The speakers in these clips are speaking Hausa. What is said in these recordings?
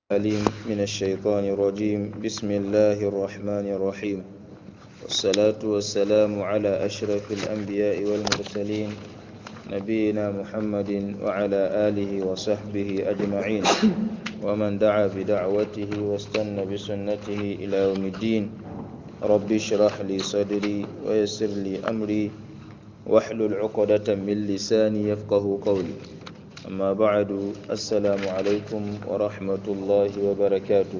العليم من الشيطان الرجيم بسم الله الرحمن الرحيم والصلاة والسلام على أشرف الأنبياء والمرسلين نبينا محمد وعلى آله وصحبه أجمعين ومن دعا بدعوته واستنى بسنته إلى يوم الدين رب اشرح لي صدري ويسر لي أمري واحلل عقدة من لساني يفقه قولي أما بعد السلام عليكم ورحمة الله وبركاته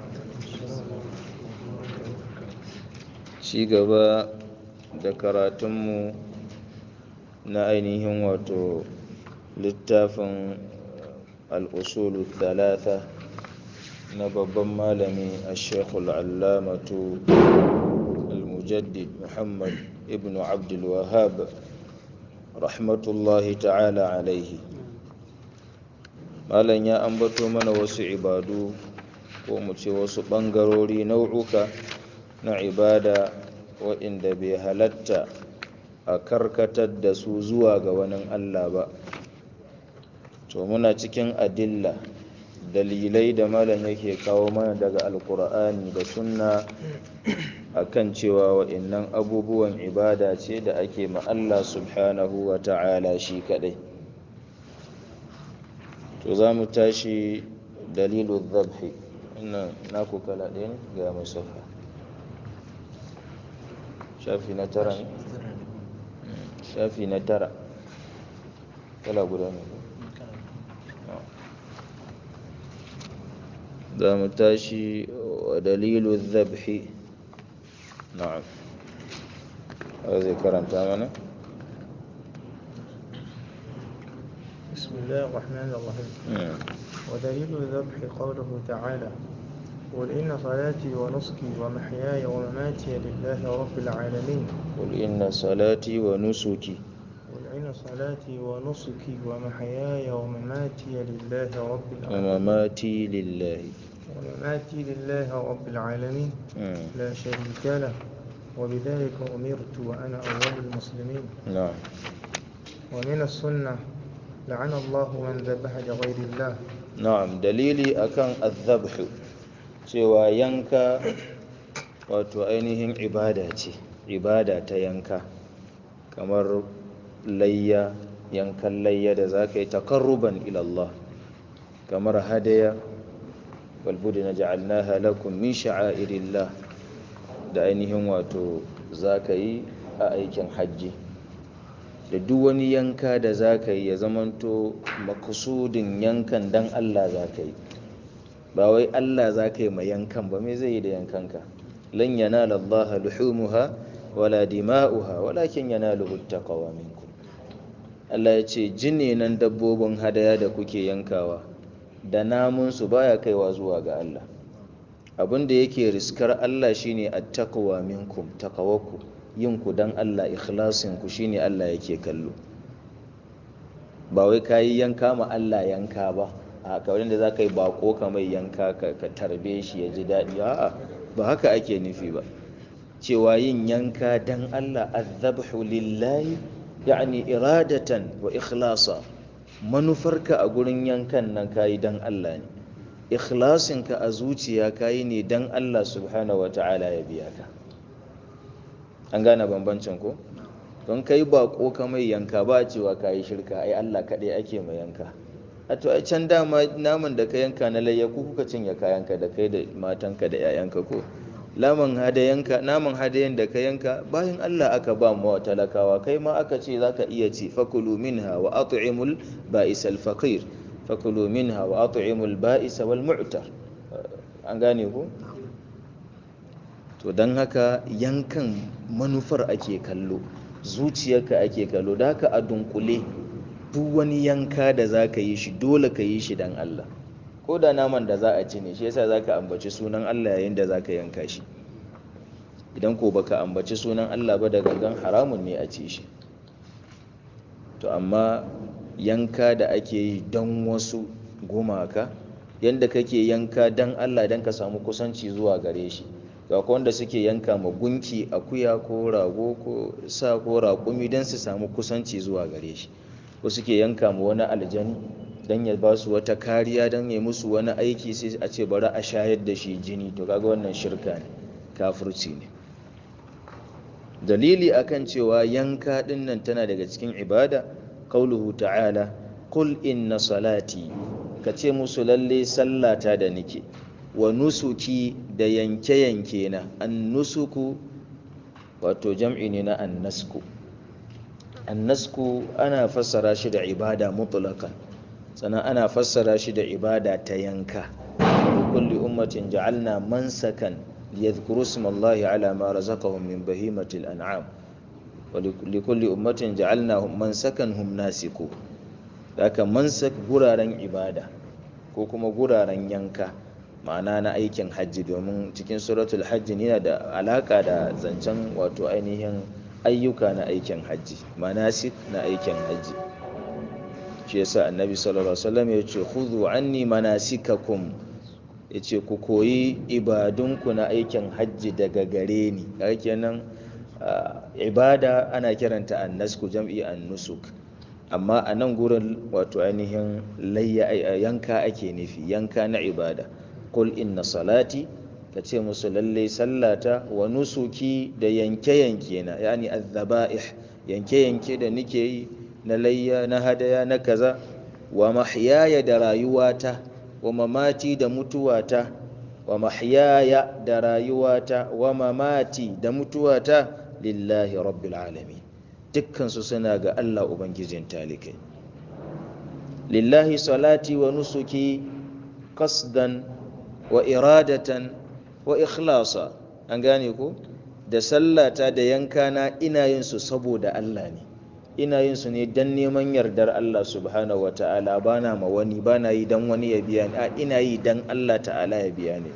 ci gaba da karatunmu na ainihin wato littafin al'usulu talata na babban malami a shekul allamatu al-mujaddid muhammad ibn abdulwahab rahmatullahi ta'ala alaihi malam ya ambato mana wasu ibadu ko mu ce wasu ɓangarori nau'uka na ibada waɗanda bai halatta a karkatar da su zuwa ga wani Allah ba to muna cikin adilla dalilai da malam yake kawo mana daga alkur'ani da sunna akan cewa waɗannan abubuwan ibada ce da ake ma Allah subhanahu wa ta'ala shi kaɗai to za mu tashi dalilu zabhi wannan naku kala ɗaya ne ga musafa shafi na tara ne shafi na tara kala guda ne za mu tashi wa dalilu zabhi na'am zai karanta mana بسم الله الرحمن الرحيم ودليل الذبح قوله تعالى قل إن صلاتي ونسكي ومحياي ومماتي لله رب العالمين قل إن صلاتي ونسكي قل إن صلاتي ونسكي ومحياي ومماتي لله رب العالمين ومماتي لله ومماتي لله رب العالمين مم. لا شريك له وبذلك أمرت وأنا أول المسلمين نعم ومن السنة لعن الله من ذبح لغير الله na'am dalili akan azabhu cewa yanka wato ainihin ibada ce ibada ta yanka kamar layya yankan layya da za ka yi takarruban ilallah kamar hadaya walbudi na ja'alnaha lakum min sha'airillah da ainihin wato za ka yi a aikin hajji da duk wani yanka da za ka yi ya zamanto makusudin yankan dan Allah za ka yi ba wai Allah za ka yi mai yankan ba mai zai yi da yankanka lan yanala Allah luhumuha wala dima'uha walakin yanaluhu taqwa minkum Allah ya ce jini nan dabbobin hadaya da kuke yankawa da namun su baya kaiwa zuwa ga Allah abin da yake riskar Allah shine at-taqwa minkum taqawwaku yin ku dan Allah ikhlasin ku shine Allah yake kallo ba wai kayi yanka ma Allah yanka ba a kawai da zaka yi bako ka mai yanka ka, ka tarbe shi ya ji daɗi a'a ba haka ake nufi ba cewa yin yanka dan Allah azabhu lillahi yani iradatan wa ikhlasa manufarka a gurin yankan nan kayi dan Allah ne ikhlasinka a zuciya kayi ne dan Allah subhanahu wata'ala ya biya ka an gane bambancin ko don kai bako ka mai yanka ba cewa ka yi shirka ai Allah kaɗai ake mai yanka a to ai can dama naman da ka yanka na layya ku kuka cinye kayanka da kai da matanka da 'ya'yanka ko laman hadayanka naman hadayan da ka yanka bayan Allah aka ba mu wa talakawa kai ma aka ce zaka iya ci fakulu minha wa at'imul ba'is al faqir fakulu minha wa at'imul ba'is wal mu'tar an gane ko to don haka yankan manufar ake kallo zuciyarka ake kallo da haka a dunkule duk wani yanka da za ka yi shi dole ka yi shi don Allah ko da naman da za a ci ne shi yasa za ka ambaci sunan Allah yayin da za ka yanka shi idan ko baka ambaci sunan Allah ba da gangan haramun ne a ci shi to amma yanka da ake yi don wasu gumaka yadda kake yanka don Allah don ka samu kusanci zuwa gare shi ga wanda suke yanka ma gunki akuya ko rago ko sa ko raƙumi don su samu kusanci zuwa gare shi ko suke yanka ma wani aljani don ya ba su wata kariya don ya musu wani aiki sai a ce bari a shayar da shi jini to kaga wannan shirka ne kafirci ne dalili akan cewa yanka dinnan tana daga cikin ibada qauluhu ta'ala qul inna salati kace musu lalle sallata da nike wa nusuki da yanke-yanke na an nusuku wato jam'i ne na annasku annasku ana fassara shi da ibada mutlaqan sannan ana fassara shi da ibada ta yanka kulli ummatin ja'alna mansakan liyadhkuru ismallahi ala ma razaqahum min bahimatil an'am wa likulli ummatin ja'alna mansakan hum nasiku haka mansak guraren ibada ko kuma guraren yanka ma'ana na aikin hajji domin cikin suratul hajji yana da alaka da zancen wato ainihin ayyuka na aikin hajji manasik na aikin hajji shi yasa annabi sallallahu alaihi wasallam ya ce khudhu anni manasikakum ya ce ku koyi ibadunku na aikin hajji daga gare ni kaga kenan ibada ana kiranta annasku jam'i annusuk amma a nan gurin wato ainihin yanka ake nufi yanka na ibada qul inna salati ka ce musu lallai sallata wa nusuki da yanke-yanke na yani azzaba'ih yanke-yanke da nike yi na layya na hadaya na kaza wa mahyaya da rayuwata wa mamati da mutuwata wa mahyaya da rayuwata wa mamati da mutuwata lillahi rabbil alamin dukkansu suna ga Allah ubangijin talikai lillahi salati wa nusuki qasdan wa iradatan wa ikhlasa an gane ko da sallata da yankana ina yin su saboda Allah ne ina yin su ne dan neman yardar Allah subhanahu ta'ala bana ma wani bana yi dan wani ya biya ni a ina yi dan Allah ta'ala ya biya ni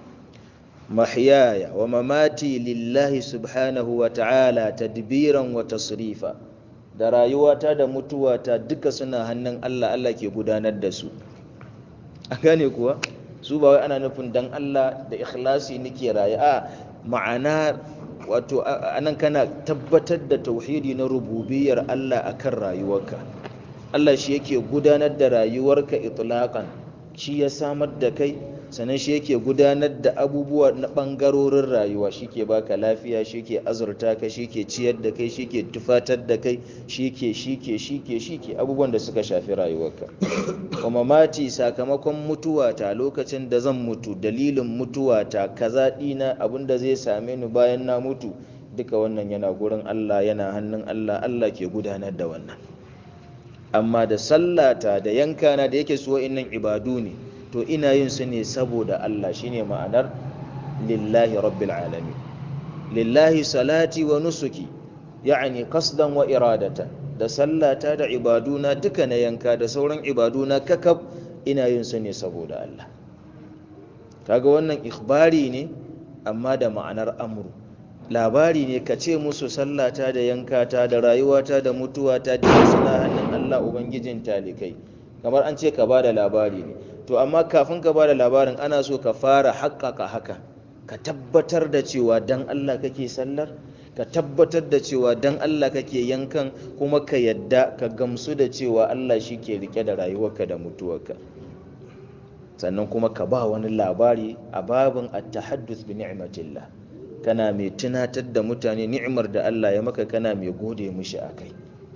mahyaya wa mamati lillahi subhanahu ta'ala tadbiran wa tasrifa da rayuwata da mutuwata duka suna hannun Allah Allah ke gudanar da su a gane kuwa su ba wai ana nufin dan Allah da ikhlasi nake raye a ma'ana wato anan kana tabbatar da tauhidi na rububiyar Allah akan rayuwarka Allah shi yake gudanar da rayuwarka itlaqan shi ya samar da kai sannan shi yake gudanar da abubuwa na bangarorin rayuwa shi ke baka lafiya shi ke azurta ka shi ke ciyar da kai shi ke tufatar da kai shi ke shi ke shi ke shi ke abubuwan da suka shafi rayuwarka wa mamati sakamakon mutuwata lokacin da zan mutu dalilin mutuwata kaza dina abinda zai same ni bayan na mutu duka wannan yana gurin Allah yana hannun Allah Allah ke gudanar da wannan amma da sallata da yankana da yake so innan ibadu ne to ina yin su ne saboda Allah shine ma'anar lillahi rabbil alamin lillahi salati wa nusuki ya'ani qasdan wa iradatan da sallata da ibaduna duka na yanka da sauran ibaduna kakab ina yin su ne saboda Allah kaga wannan ikhbari ne amma da ma'anar amru labari ne ka ce musu sallata da yankata da rayuwata da mutuwata da suna hannun Allah ubangijin talikai kamar an ce ka ba da labari ne to amma kafin ka ba da labarin ana so ka fara haƙƙaƙa haka ka tabbatar da cewa dan Allah kake sallar ka tabbatar da cewa dan Allah kake yankan kuma ka yadda ka gamsu da cewa Allah shi ke rike da rayuwarka da mutuwarka sannan kuma ka ba wani labari a babin at-tahadduth bi ni'matillah kana mai tunatar da mutane ni'imar da Allah ya maka kana mai gode mishi akai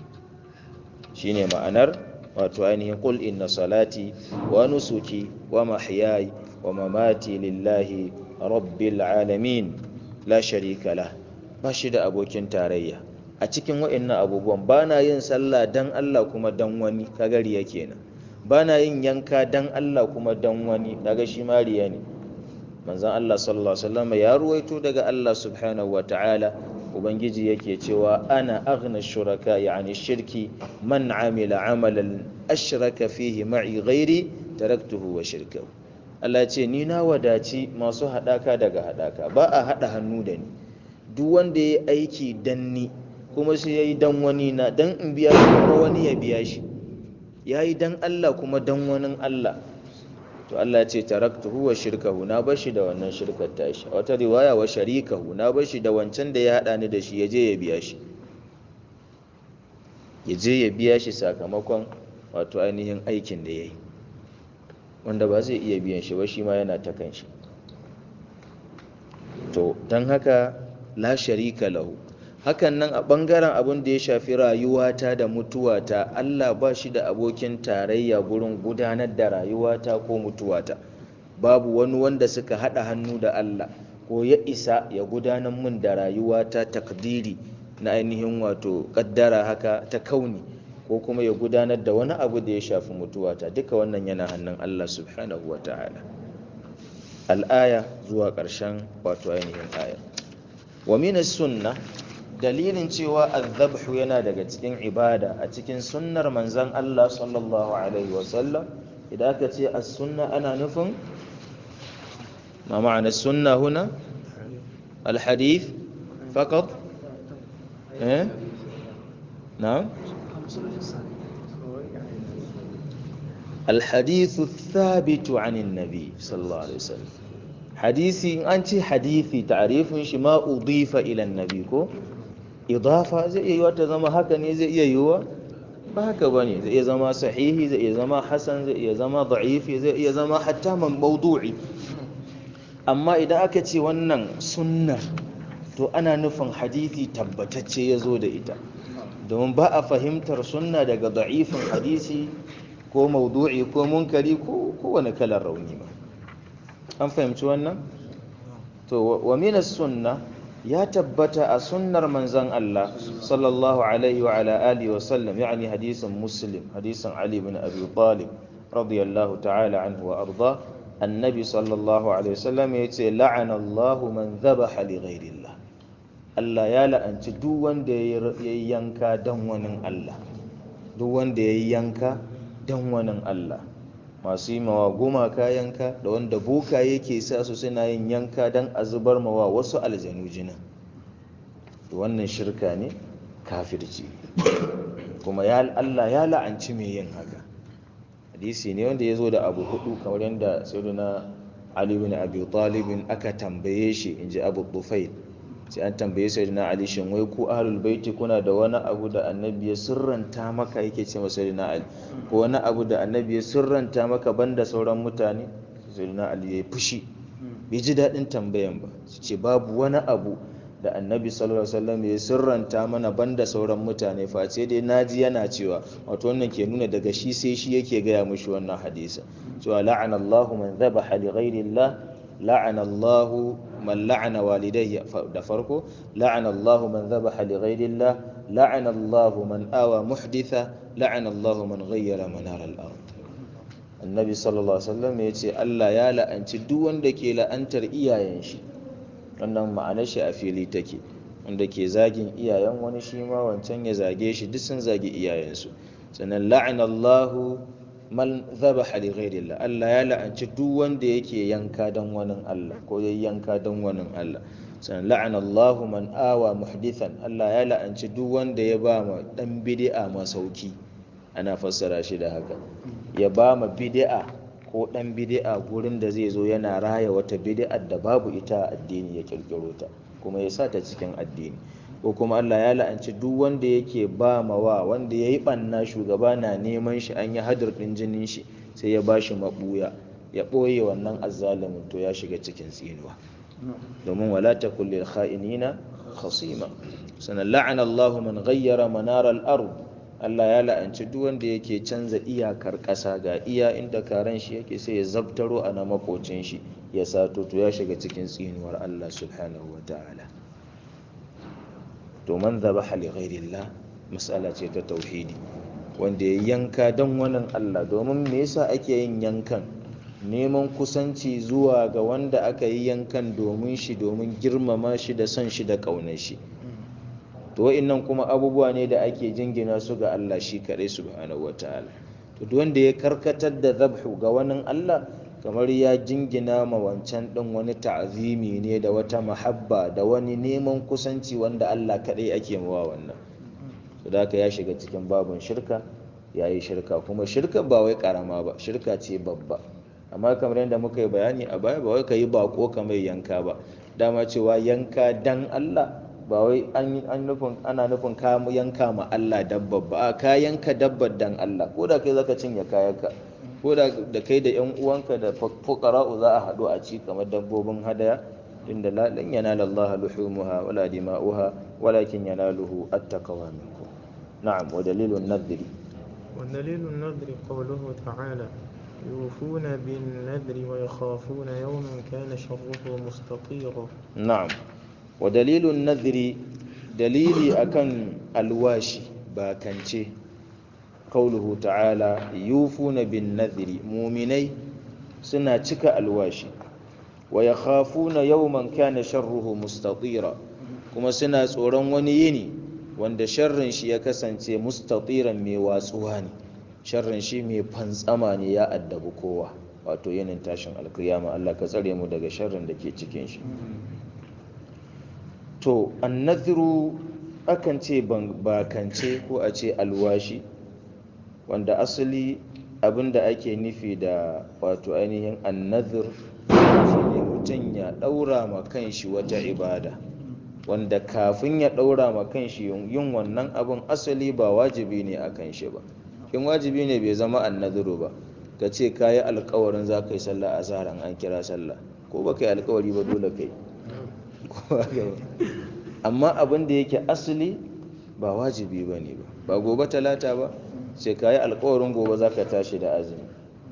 shine ma'anar wato ainihin qul inna salati wa nusuki wa mahyaya wa mamati lillahi rabbil alamin la sharika lah ba shi da abokin tarayya a cikin wa'annan abubuwan ba na yin sallah dan Allah kuma dan wani kagari yake nan ba na yin yanka dan Allah kuma dan wani kaga shi mariya ne manzon Allah sallallahu alaihi wasallam ya ruwaito daga Allah subhanahu wa ta'ala ubangiji yake cewa ana aghna shuraka yani shirki man amila amalan ashraka fihi ma'i ghairi taraktuhu wa shirkahu Allah ce ni na wadaci masu hadaka daga hadaka ba a hada hannu da ni duk wanda yayi aiki dan ni kuma sai yayi dan wani na dan in biya shi kuma wani ya biya shi yayi dan Allah kuma dan wani Allah to Allah ya ce taraktuhu wa shirkahu na bar shi da wannan shirkar tashi a wata riwaya wa sharikahu na bar shi da wancan da ya hada ni da shi ya je ya biya shi ya je ya biya shi sakamakon wato ainihin aikin da ya yi wanda ba zai iya biyan shi ba shi ma yana ta kan shi to don haka la sharika lahu hakan nan a ɓangaren abin da ya shafi rayuwata da mutuwata Allah ba shi da abokin tarayya gurin gudanar da rayuwata ko mutuwata babu wani wanda suka haɗa hannu da Allah ko ya isa ya gudanar min da rayuwata takdiri na ainihin wato ƙaddara haka ta kauni ko kuma ya gudanar da wani abu da ya shafi mutuwata duka wannan yana hannun Allah subhanahu wa ta'ala al'aya zuwa ƙarshen wato ainihin aya wa minas sunna dalilin cewa azabhu yana daga cikin ibada a cikin sunnar manzan Allah sallallahu alaihi wasallam idan aka ce as-sunna ana nufin ma ma'ana sunna huna al-hadith faqat eh na'am الحديث الثابت عن النبي صلى الله عليه وسلم حديثي أنت حديثي تعريف ما أضيف إلى النبي كو idafa zai iya yiwa ta zama haka ne zai iya yiwa ba haka ba ne zai iya zama sahihi zai iya zama hasan zai iya zama da'ifi zai iya zama hatta man maudu'i amma idan aka ce wannan sunnar to ana nufin hadithi tabbatacce ya zo da ita domin ba a fahimtar sunna daga da'ifin hadisi ko maudu'i ko munkari ko kowane kalar rauni ba an fahimci wannan to wa minas sunna ya tabbata a sunnar manzan Allah sallallahu alaihi wa ala alihi wa sallam yani hadisin muslim hadisin ali bin abi talib radiyallahu ta'ala anhu wa arda annabi sallallahu alaihi wasallam yace la'ana Allah man dhabaha li ghairillah Allah ya la'anci duk wanda yayi yanka dan wani Allah duk wanda yayi yanka dan wani Allah masu yi mawa gumaka yanka da wanda boka yake sa su suna yin yanka don a zubar mawa wasu aljanu jinin wannan shirka ne kafirci kuma ya Allah ya la'anci mai yin haka hadisi ne wanda ya zo da abu hudu kamar yadda sayyidina Ali bin Abi Talib aka tambaye shi inji Abu Tufail sai an tambaye sayyidina Ali shin wai ku ahlul baiti kuna da wani abu da annabi ya sirranta maka yake ce masa sayyidina Ali ko wani abu da annabi ya sirranta maka banda sauran mutane sayyidina Ali ya fushi bai ji daɗin tambayan ba su ce babu wani abu da annabi sallallahu alaihi wasallam ya sirranta mana banda sauran mutane face dai naji yana cewa wato wannan ke nuna daga shi sai shi yake gaya mushi wannan hadisa cewa la'ana Allahu man dhabaha li ghairi Allah la'ana Allahu man la'ana walidayya da farko la'ana Allahu man dhabaha li ghairi Allah la'ana Allahu man awa muhditha la'ana Allahu man ghayyara manar al-ard annabi sallallahu alaihi wasallam ya ce Allah ya la'anci duk wanda ke la'antar iyayen shi wannan ma'anar shi a fili take wanda ke zagin iyayen wani shi ma wancan ya zage shi duk sun zagi iyayensu sannan la'anallahu man dhabaha li ghairillah Allah ya la'anci duk wanda yake yanka dan wani Allah ko yayi yanka dan wani Allah sannan la'anallahu man awa muhdithan Allah ya la'anci duk wanda ya ba ma dan bid'a masauki ana fassara shi da haka ya ba ma bid'a ko ɗan bidi'a gurin da zai zo yana raya wata bidi'ar da babu ita a addini ya kirkiro ta kuma ya sa ta cikin addini ko kuma Allah ya la'anci duk wanda yake ba ma wa wanda ya yi ɓanna shugaba na neman shi an yi hadir ɗin jinin shi sai ya ba shi maɓuya ya ɓoye wannan azzalimin to ya shiga cikin tsinuwa domin wala ta kulle kha'inina khasima sanan la'ana Allahu man ghayyara manar al-ard Allah ya la'anci duk wanda yake canza iyakar ƙasa ga iya inda karen shi yake sai ya zabtaro a na makocin shi ya sato to ya shiga cikin tsinuwar Allah subhanahu wa ta'ala to man dhabaha li ghairillah mas'ala ce ta tauhidi wanda ya yanka dan wani Allah domin me yasa ake yin yankan neman kusanci zuwa ga wanda aka yi yankan domin shi domin girmama shi da son shi da ƙaunar shi to wa'annan kuma abubuwa ne da ake jingina su ga Allah shi kaɗai subhanahu wataala to duk wanda ya karkatar da zabhu ga wani Allah kamar ya jingina ma wancan ɗin wani ta'azimi ne da wata mahabba da wani neman kusanci wanda Allah kaɗai ake mawa wannan to da haka ya shiga cikin babun shirka ya yi shirka kuma shirka ba wai karama ba shirka ce babba amma kamar yadda muka yi bayani a baya ba wai ka yi bako kamar yanka ba dama cewa yanka dan Allah ba wai an nufin ana nufin ka yanka ma Allah dabba ba a ka yanka dabbar dan Allah ko da kai zaka cinye kayanka ko da da kai da yan uwanka da fuqara'u za a haɗu a ci kamar dabbobin hadaya inda la lan yanala Allah luhumuha wala dima'uha walakin yanaluhu at-taqwa minkum na'am wa dalilun nadri ودليل النذر قوله تعالى يوفون بالنذر ويخافون يوما كان شره مستطيرا na'am wa dalilun nadri dalili akan alwashi bakance qauluhu ta'ala yufuna bin nadri mu'minai suna cika alwashi wa yakhafuna yawman kana sharruhu mustatira kuma suna tsoron wani yini wanda sharrin shi ya kasance mustatiran mai watsuwa ne sharrin shi mai fantsama ne ya addabi kowa wato yinin tashin alkiyama Allah ka tsare mu daga sharrin da ke cikin shi to annadhiru akan ce bakance ko a ce alwashi wanda asali abinda ake nufi da wato ainihin annadhir shine mutum ya daura ma kanshi wata ibada wanda kafin ya daura ma kanshi yin wannan abin asali ba wajibi ne a kan shi ba in wajibi ne bai zama annadhiru ba ka ce ka yi alkawarin za ka yi sallah a zaran an kira sallah ko ba ka yi alkawari ba dole kai amma abin da yake asali ba wajibi ba ne ba ba gobe talata ba sai ka yi alkawarin gobe za ka tashi da azumi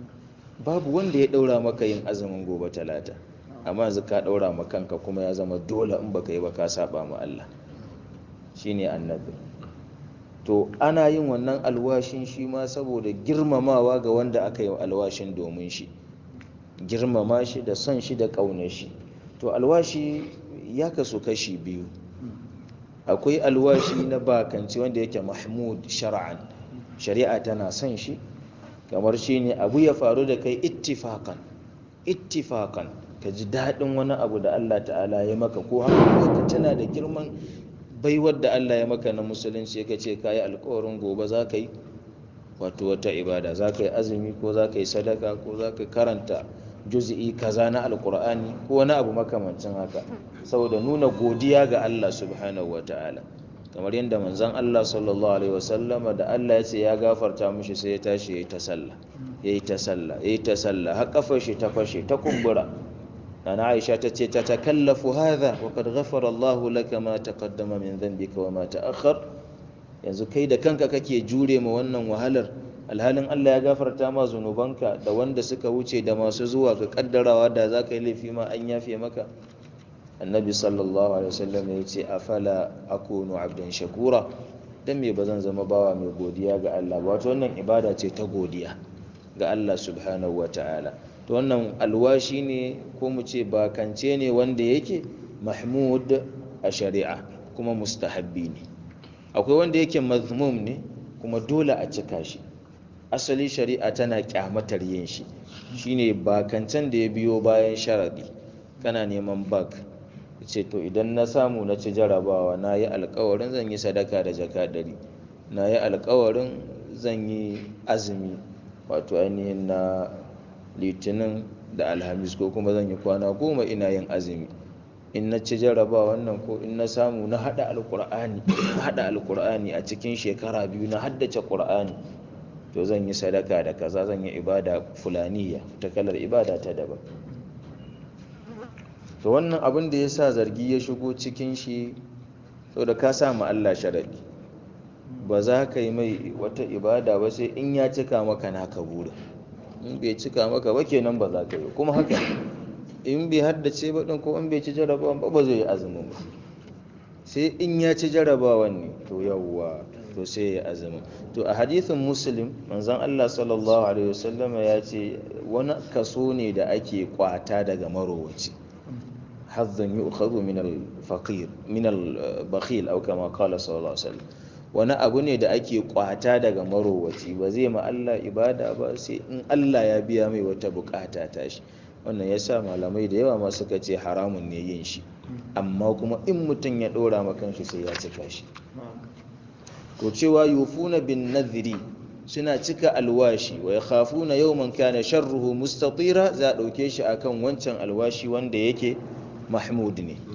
babu wanda ya ɗaura maka yin azumin gobe talata amma yanzu ka ɗaura ma kanka kuma ya zama dole in baka yi ba ka saba ma Allah shine annabi to ana yin wannan alwashin shi ma saboda girmamawa ga wanda aka yi alwashin domin shi girmama shi da son shi da ƙaunar shi to alwashi ya kasu kashi biyu akwai alwashi na bakanci wanda yake mahmud shar'an shari'a tana son shi kamar shi ne abu ya faru da kai ittifakan ittifakan ka ji daɗin wani abu da Allah ta'ala ya maka ko haka ka tana da girman baiwar da Allah ya maka na musulunci ka ce ka yi alkawarin gobe za ka yi wato wata ibada za ka yi azumi ko za ka yi sadaka ko za ka karanta juzi'i kaza na alkur'ani ko wani abu makamancin haka saboda nuna godiya ga Allah subhanahu wa ta'ala kamar yadda manzon Allah sallallahu alaihi wasallama da Allah ya ce ya gafarta mishi sai ya tashi yayi ta sallah yayi ta sallah yayi ta sallah har kafar shi ta fashe ta kumbura Nana Aisha ta ce ta takallafu hadha wa qad ghafara Allah laka ma taqaddama min dhanbika wa ma ta'akhkhar yanzu kai da kanka kake jure ma wannan wahalar alhalin Allah ya gafarta ma zunubanka da wanda suka wuce da masu zuwa ga kaddarawa da za ka yi laifi ma an yafe maka annabi sallallahu alaihi wasallam ya ce afala akunu abdan shakura dan me bazan zama bawa mai godiya ga Allah ba wato wannan ibada ce ta godiya ga Allah subhanahu wataala to wannan alwashi ne ko mu ce bakance ne wanda yake mahmud a shari'a kuma mustahabbi ne akwai wanda yake mazmum ne kuma dole a cika shi asali shari'a tana kyamatar yin shi shine bakancen da ya biyo bayan sharadi kana neman bak ce to idan na samu na ci jarabawa na yi alkawarin zan yi sadaka da jaka ɗari na yi alkawarin zan yi azumi wato ainihin na litinin da alhamis ko kuma zan yi kwana goma ina yin azumi in na ci jarabawa wannan ko in na samu na haɗa alkur'ani na haɗa alkur'ani a cikin shekara biyu na haddace ƙur'ani to zan yi sadaka da kaza zan yi ibada fulaniya ta kalar ibada ta daban to wannan abin da ya sa zargi ya shigo cikin shi da ka sa ma Allah sharadi ba za ka yi mai wata ibada ba sai in ya cika maka naka burin in bai cika maka ba kenan ba za ka yi kuma haka in bai haddace ba din ko in bai ci jarabawan ba ba zai yi azumin ba sai in ya ci jarabawan ne to yawwa to sai ya azumin to a hadithin muslim manzon Allah sallallahu alaihi wasallama ya ce wani kaso ne da ake kwata daga marowaci hazzan yu'khadhu min al-faqir min al-bakhil aw kama qala sallallahu alaihi wasallam wani abu ne da ake kwata daga marowaci ba zai ma Allah ibada ba sai in Allah ya biya mai wata bukata ta shi wannan yasa malamai da yawa ma suka ce haramun ne yin shi amma kuma in mutum ya dora ma kanshi sai ya cika shi to cewa yufuna bin nadhiri suna cika alwashi wa yakhafuna yawman kana sharruhu mustatira za a dauke shi akan wancan alwashi wanda yake mahmud ne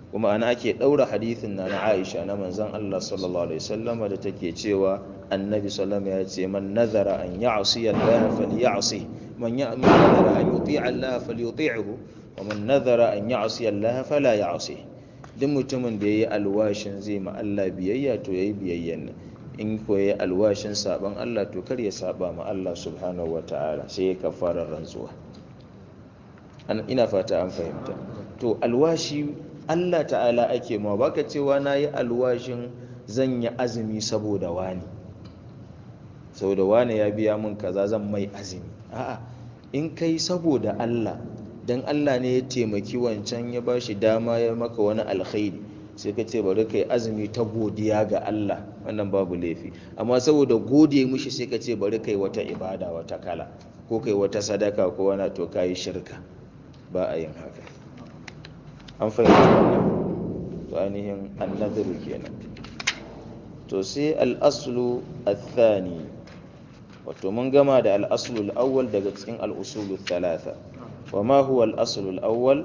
kuma ana ake ɗaura hadithin na na Aisha na manzon Allah sallallahu alaihi wasallama da take cewa annabi sallallahu ya ce man nazara an ya'si Allah falyasi man nazara an yuti Allah falyuti'hu wa man nazara an ya'si Allah fala ya'si duk mutumin da yayi alwashin zai ma Allah biyayya to yayi biyayyan nan in ko yayi alwashin saban Allah to kar ya saba ma Allah subhanahu wataala sai ya kafara rantsuwa ina fata an fahimta to alwashi Allah ta'ala ake ma baka cewa nayi alwashin zan yi azumi saboda wani saboda wani ya biya mun kaza zan mai azumi a'a in kai saboda Allah dan Allah ne ya taimaki wancan ya bashi dama ya maka wani alkhairi sai ka ce bari kai azumi ta godiya ga Allah wannan babu laifi amma saboda gode mishi sai ka ce bari kai wata ibada wata kala ko kai wata sadaka ko wani to kai shirka ba a yin haka an fahimci wannan to ainihin annadhiru kenan to sai al-aslu athani wato mun gama da al-aslu al-awwal daga cikin al-usulu thalatha wa ma huwa al-aslu al-awwal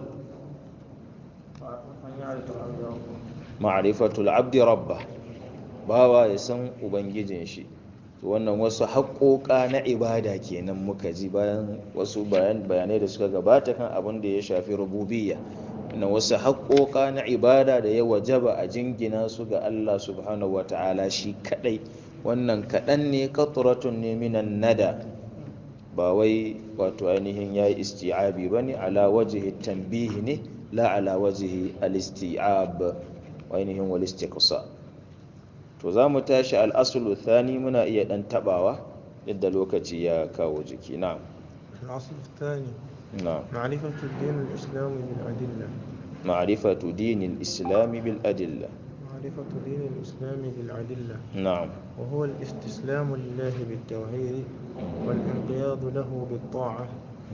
ma'rifatu al-abdi rabbah bawa ya san ubangijin shi to wannan wasu haƙoƙa na ibada kenan muka ji bayan wasu bayanai da suka gabata kan abin da ya shafi rububiyya na wasu haƙoƙa na ibada da ya wajaba a jingina su ga Allah subhanahu wata'ala shi kadai wannan kaɗan ne qatratun ne minan nada ba wai wato ainihin yayi isti'abi bane ala wajhi tanbihi ne la ala wajhi al-isti'ab wa ainihin wal istiqsa to za mu tashi al-aslu thani muna iya dan tabawa yadda lokaci ya kawo jiki na'am الأصل الثاني na'am معرفة الدين الإسلامي بالأدلة معرفة دين الإسلام بالأدلة معرفة دين الإسلام بالأدلة نعم وهو الاستسلام لله بالتوحيد والانقياد له بالطاعة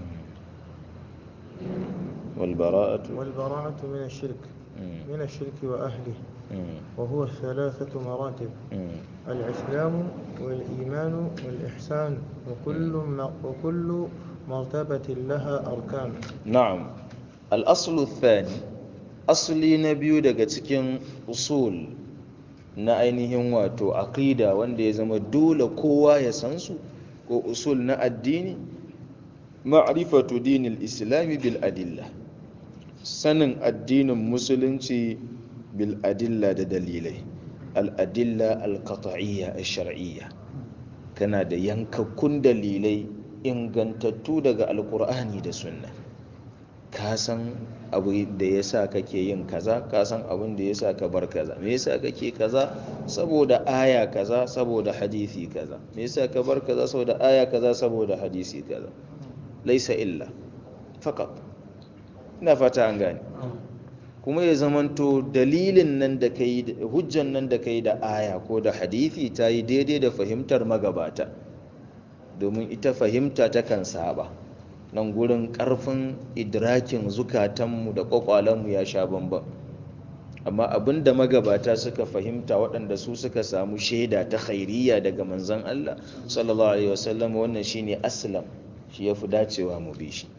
والبراءة والبراءة من الشرك مم. من الشرك وأهله مم. وهو ثلاثة مراتب مم. الإسلام والإيمان والإحسان وكل م- وكل مرتبة لها أركان نعم الأصل الثاني asali na biyu daga cikin usul na ainihin wato aqida wanda ya zama dole kowa ya san su ko usul na addini ma'rifatu dinil islami bil adilla sanin addinin musulunci bil adilla da dalilai al adilla al qat'iyya al shar'iyya kana da yankakkun dalilai ingantattu daga alqur'ani da sunna ka san abu da ya sa kake yin kaza ka san abin da ya sa ka bar kaza me yasa kake kaza saboda aya kaza saboda hadisi kaza me yasa ka bar kaza saboda aya kaza saboda hadisi kaza laisa illa faqat ina fata an gane kuma ya zamanto dalilin nan da kai hujjan nan da kai da aya ko da hadisi ta yi daidai da fahimtar magabata domin ita fahimta takan saba nan gurin ƙarfin idrakin zukatanmu da ƙwaƙwalenmu ya sha bambam amma abin da magabata suka fahimta waɗanda su suka samu shaida ta khairiyya daga manzon Allah sallallahu alaihi wasallam wannan shine aslam shi yafi dacewa mu bi shi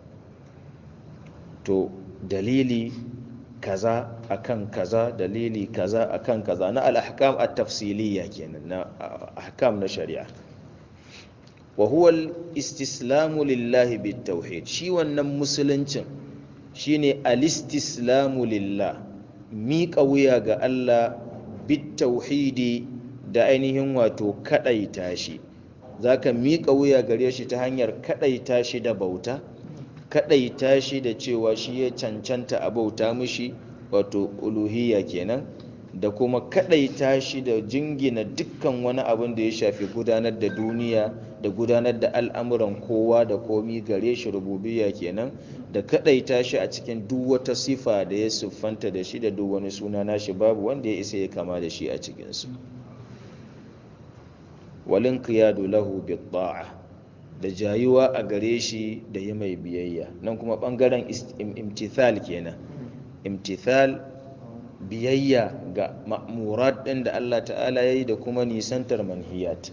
to dalili kaza akan kaza dalili kaza akan kaza na al-ahkam at-tafsiliyya kenan na ahkam na shari'a wa huwa al-istislamu lillahi bit-tauhid shi wannan musuluncin shine al-istislamu lillah miƙa wuya ga Allah bit-tauhidi da ainihin wato kadaita shi zaka miƙa wuya gare shi ta hanyar kadaita shi da bauta kadaita shi da cewa shi ya cancanta a bauta mishi wato uluhiyya kenan da kuma kadaita shi da jingina dukkan wani abin da ya shafi gudanar da duniya da gudanar da al'amuran kowa da komi gare shi rububiyya kenan da kadaita shi a cikin duk wata sifa da ya siffanta da shi da duk wani suna nashi babu wanda ya isa ya kama da shi a cikinsu walin qiyadu lahu bi ta'a da jayuwa a gare shi da yi mai biyayya nan kuma bangaren imtithal kenan imtithal biyayya ga ma'murat ɗin da Allah ta'ala ya yi da kuma nisantar manhiyat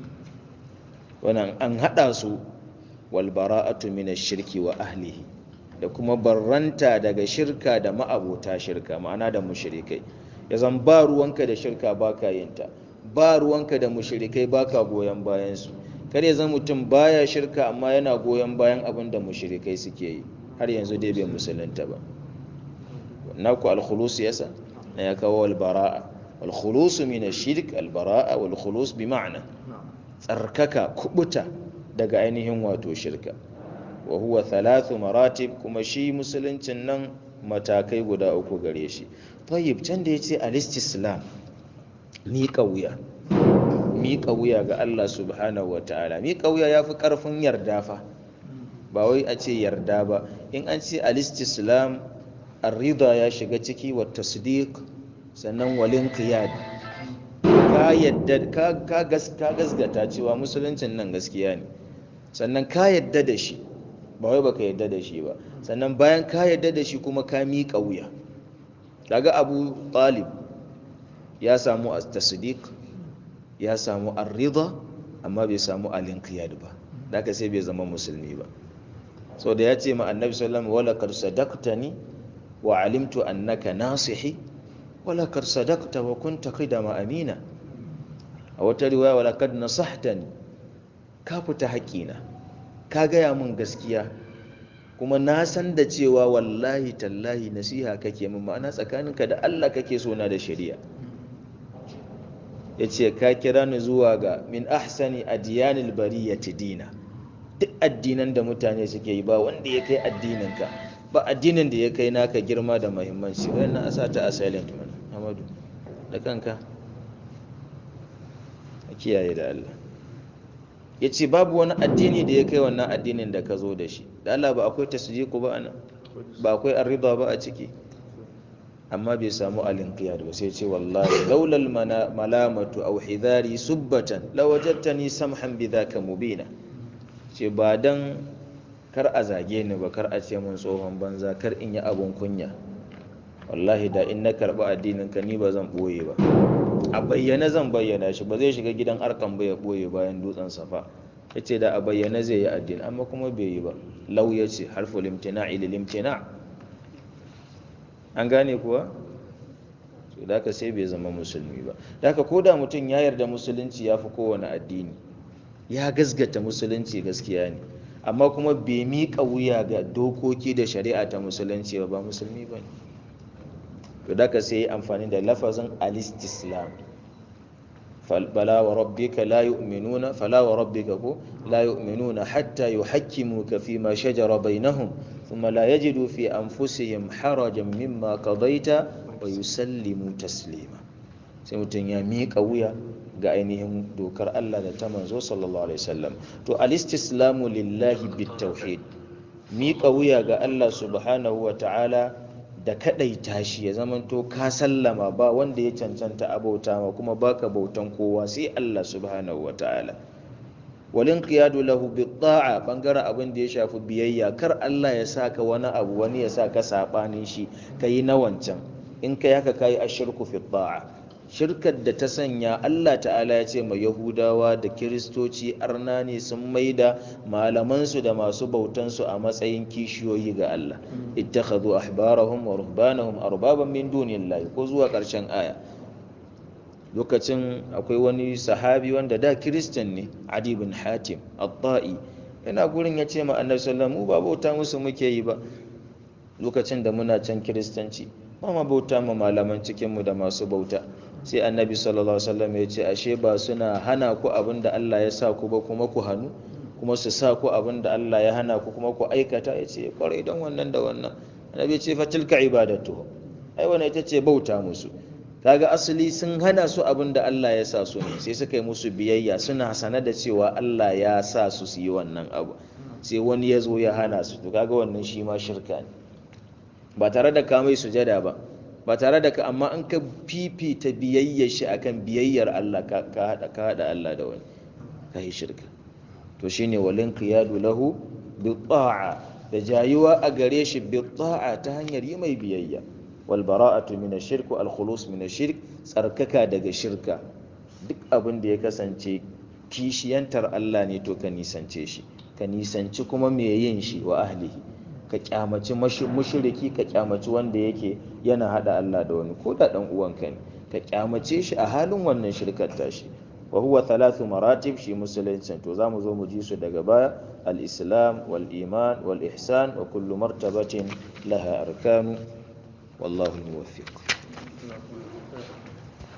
wannan an haɗa su walbara'atu min shirki wa ahlihi da kuma barranta daga shirka da ma'abota shirka ma'ana da mushrikai ya zan ba ruwanka da shirka baka yin ta ba ruwanka da mushrikai baka goyon bayan su kar ya zan mutum baya shirka amma yana goyon bayan abin da mushrikai suke yi har yanzu dai bai musulunta ba naku al-khulus yasa na ya kawo al-bara'a wal-khulus min ash-shirk al-bara'a wal-khulus bi ma'na tsarkaka kubuta daga ainihin wato shirka wa huwa thalathu maratib kuma shi musuluncin nan matakai guda uku gare shi tayyib can da yace al-istislam miƙa wuya miƙa wuya ga Allah subhanahu wataala miƙa wuya yafi ƙarfin yarda fa ba wai a ce yarda ba in an ce al-istislam ar-rida ya shiga ciki wa tasdiq sannan walin qiyad ka yadda ka ka gasgata cewa musuluncin nan gaskiya ne sannan ka yadda da shi ba wai baka yadda da shi ba sannan bayan ka yadda da shi kuma ka miƙa wuya daga abu talib ya samu tasdiq ya samu ar-rida amma bai samu al-inqiyad ba daga sai bai zama musulmi ba so da ya ce ma annabi sallallahu alaihi wasallam wala qad sadaqtani wa alimtu annaka nasihi wala qad sadaqta wa kunta qidama amina a wata riwaya wala qad nasahtani ka fita haƙina ka gaya min gaskiya kuma na san da cewa wallahi tallahi nasiha kake min ma'ana tsakaninka da Allah kake so na da shari'a yace ka kira ni zuwa ga min ahsani adyanil bariyati dina duk addinan da mutane suke yi ba wanda ya kai addininka ba addinin da ya kai naka girma da muhimmanci wannan asa ta a silent man Amadu da kanka a kiyaye da Allah ya ce babu wani addini da ya kai wannan addinin da ka zo da shi da Allah ba akwai tasdiqu ba ana ba akwai arrida ba a ciki amma bai samu alinqiyad ba sai ce wallahi laulal malamatu aw hidari subbatan lawajadtani samhan bidhaka mubina ce ba dan kar a zage ni ba kar a ce mun tsohon banza kar in yi abun kunya wallahi da in na karɓi addinin ka ni ba zan ɓoye ba a bayyana zan bayyana shi ba zai shiga gidan arkan ba ya ɓoye bayan dutsen safa ya ce da a bayyana zai yi addini amma kuma bai yi ba lau ya ce harfu limtina ili limtina an gane kuwa so da ka sai bai zama musulmi ba da ka koda mutum ya yarda musulunci ya fi kowane addini ya gasgata musulunci gaskiya ne amma kuma bai miƙa wuya ga dokoki da shari'a ta musulunci ba ba musulmi ba ne to da ka sai amfani da lafazin alistislam fala wa rabbika la yu'minuna fala wa rabbika ko la yu'minuna hatta yuhakkimuka fi ma shajara bainahum thumma la yajidu fi anfusihim harajan mimma qadaita wa yusallimu taslima sai mutum ya miƙa wuya ga ainihin dokar Allah da ta manzo sallallahu alaihi wasallam to al-istislamu lillahi bit-tauhid miƙa wuya ga Allah subhanahu wa ta'ala da kadaita shi ya zamanto ka sallama ba wanda ya cancanta abauta ma kuma baka bautan kowa sai Allah subhanahu wa ta'ala walin qiyadu lahu bit-ta'a bangaren abin da ya shafi biyayya kar Allah ya saka wani abu wani ya saka sabanin shi kai na wancan in kai haka kai ashirku fi ta'a shirkar da ta sanya Allah ta'ala ya ce ma Yahudawa da Kiristoci arna ne sun maida malamansu da masu bautansu a matsayin kishiyoyi ga Allah ittakhadhu ahbarahum wa ruhbanahum arbaban min dunillahi ko zuwa ƙarshen aya lokacin akwai wani sahabi wanda da Kiristan ne Adi bin Hatim at-Ta'i yana gurin ya ce ma Annabi sallallahu alaihi wasallam mu ba bauta musu muke yi ba lokacin da muna can Kiristanci ba ma bauta ma malaman cikinmu da masu bauta sai annabi sallallahu alaihi wasallam ya ce ashe ba suna hana ku abin da Allah ya sa ku ba kuma ku hannu kuma su sa ku abin da Allah ya hana ku kuma ku aikata ya ce kwarai don wannan da wannan annabi ya ce fa tilka ibadatu ai wannan ita ce bauta musu kaga asali sun hana su abin da Allah ya sa su ne sai suka yi musu biyayya suna sana da cewa Allah ya sa su su yi wannan abu sai wani ya zo ya hana su to kaga wannan shi ma shirka ne ba tare da ka mai sujada ba ba tare da ka amma an ka fifita biyayyar shi akan biyayyar Allah ka hada ka hada Allah da wani ka yi shirka to shine walin qiyadu lahu bi ta'a da jayuwa a gare shi bi ta'a ta hanyar yi mai biyayya wal bara'atu min ash-shirk wal khulus min ash-shirk tsarkaka daga shirka duk abin da ya kasance kishiyantar Allah ne to ka nisance shi ka nisanci kuma me yin shi wa ahlihi ka kyamaci mushriki ka kyamaci wanda yake yana hada Allah da wani ko da dan uwanka ne ka kyamace shi a halin wannan shirkar tashi wa huwa thalathu maratib shi musulunci to zamu zo mu ji su daga baya al-islam wal iman wal ihsan wa kullu martabatin laha arkanu wallahu muwaffiq